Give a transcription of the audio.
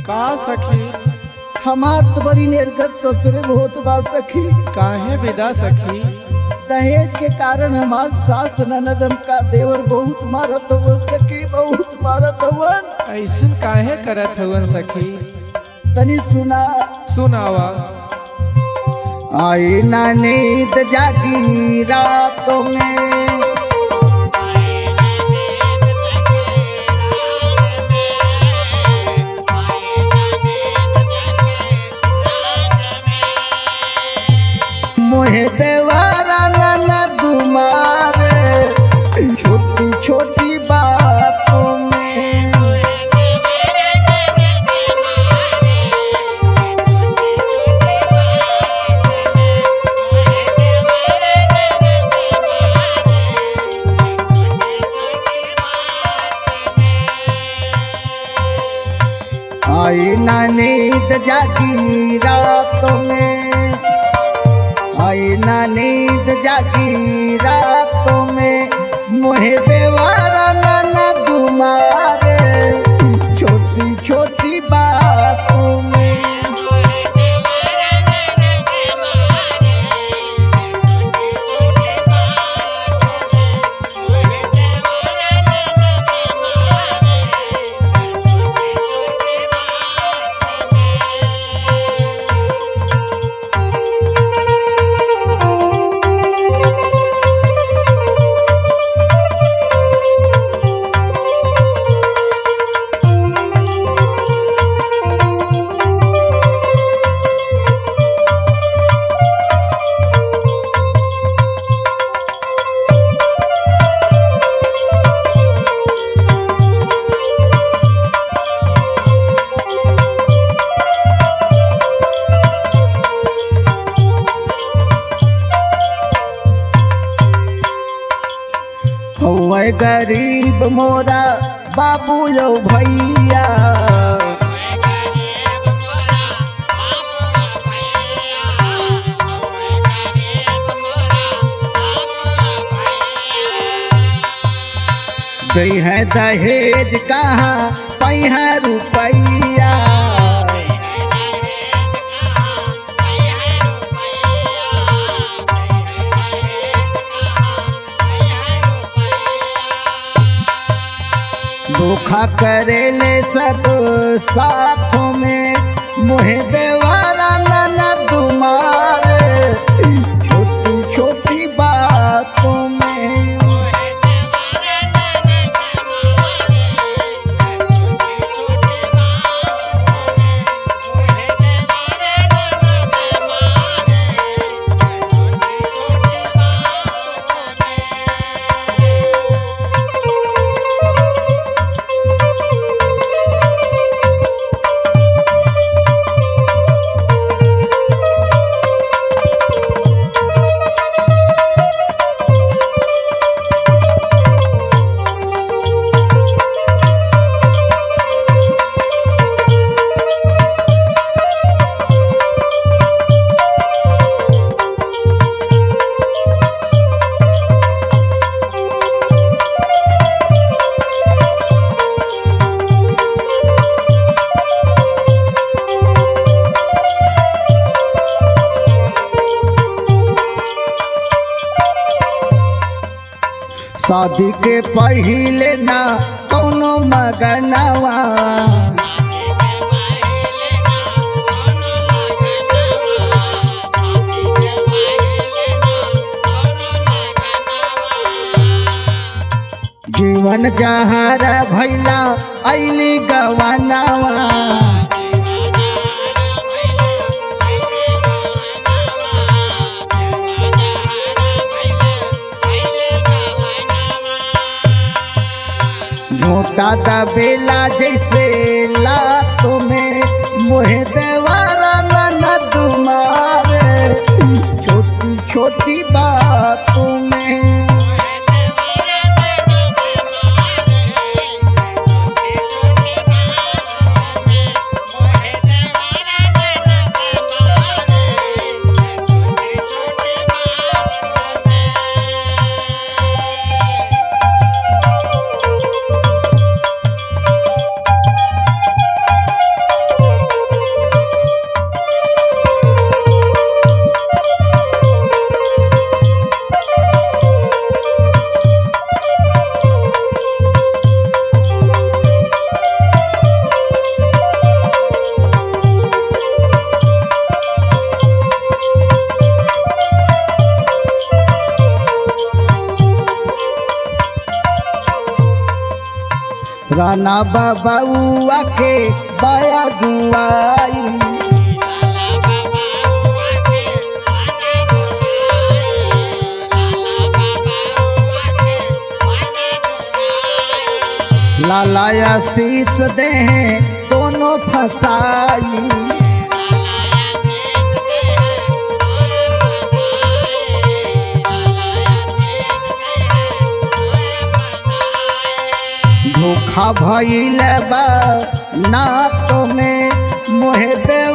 का सखी हमार तो बड़ी निर्गत ससुरे बहुत बा सखी काहे विदा सखी दहेज के कारण हमार सास ननदन का देवर बहुत मारत हुआ सखी बहुत मारत हुआ ऐसन काहे करत हवन सखी तनी सुना सुनावा आई ना नींद जागी रातों में मोहे देवारा नन तुम्हारे छोटी छोटी बातों में आई ना नींद जागी रातों में आई ना नींद जागी रातों में मोहे देवारा नाना तुम्हारे छोटी छोटी बातों में हौवे गरीब मोरा बाबू यो भैया गई है दहेज कहाँ पई है रुपैया धोखा करेले सब साथों में मोहे देवारा नाना तुम्हारे छोटी छोटी बातों में शादी के पहिले ना कौनो मगनवा जीवन जहार भैला ऐली गवनवा झोटा दबेला जैसे लातों में मोहे देवारा नन तुम्हारे छोटी छोटी बातों में राना बाबा के बाया गुआई लालाया शीस दे दोनों फसाई धोखा भइल बा ना तो में मोहे दे